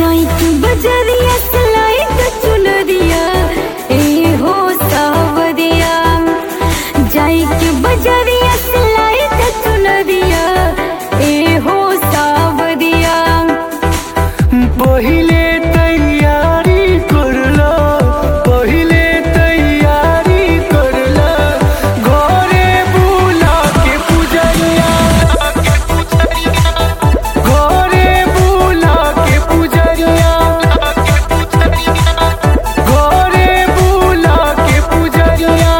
जाई तू बजरिया सलाई त चुनरिया ए हो सावरिया जाई के बजरिया सलाई त चुनरिया ए हो सावरिया पहिले तैयारी करला पहिले तैयारी करला घरे बुला के पुजरिया घरे बुला के पुजरिया घरे बुला के पुजरिया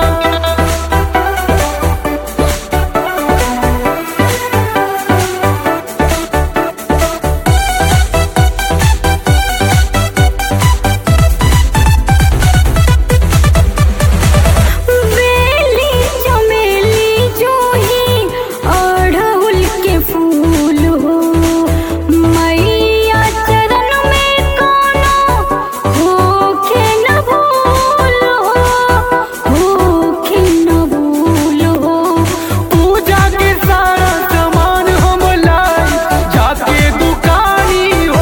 बेली चमेली जूही अड़हुल के फूल हो मैया चरण में कोनो होखे न भूल हो होखे न भूल हो पूजा के सारा सामान हम लाई जाके दुकानी हो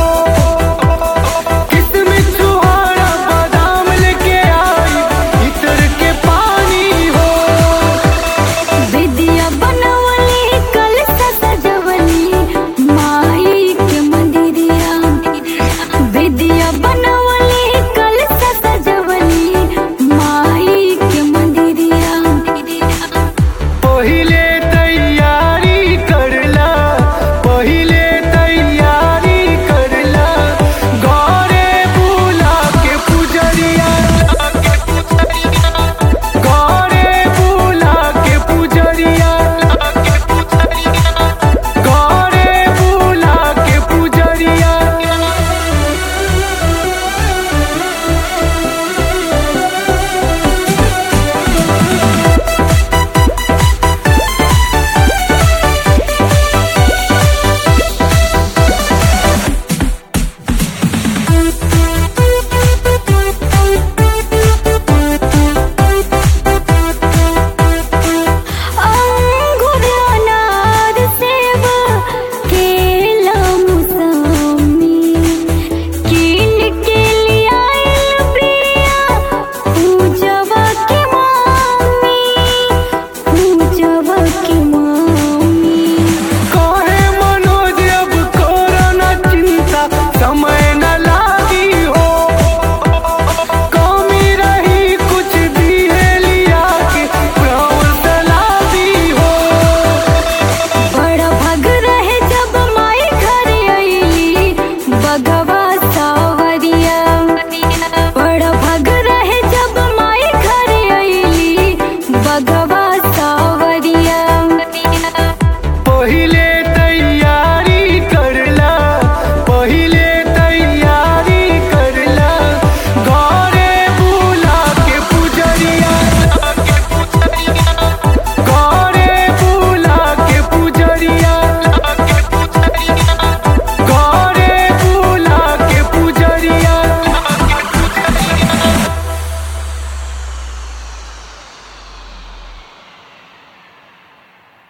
किसमिस छुहारा बादाम लेके आई इतर के पानी हो विद्या बनवली कलश सजवली माई के मंदिरिया विद्या बनवली कलश सजवली माई के मंदिरिया पहिले तैयारी करला पहिले तैयारी करला घरे बुला के पुजरिया घरे बुला के पुजरिया घरे बुला के पुजरिया अंगूर अनार सेब केला मौसमी कीन के लियाइल बिया पूजवा के मामी पूजवा के मामी काहे मनोज अब कोरोना चिंता समय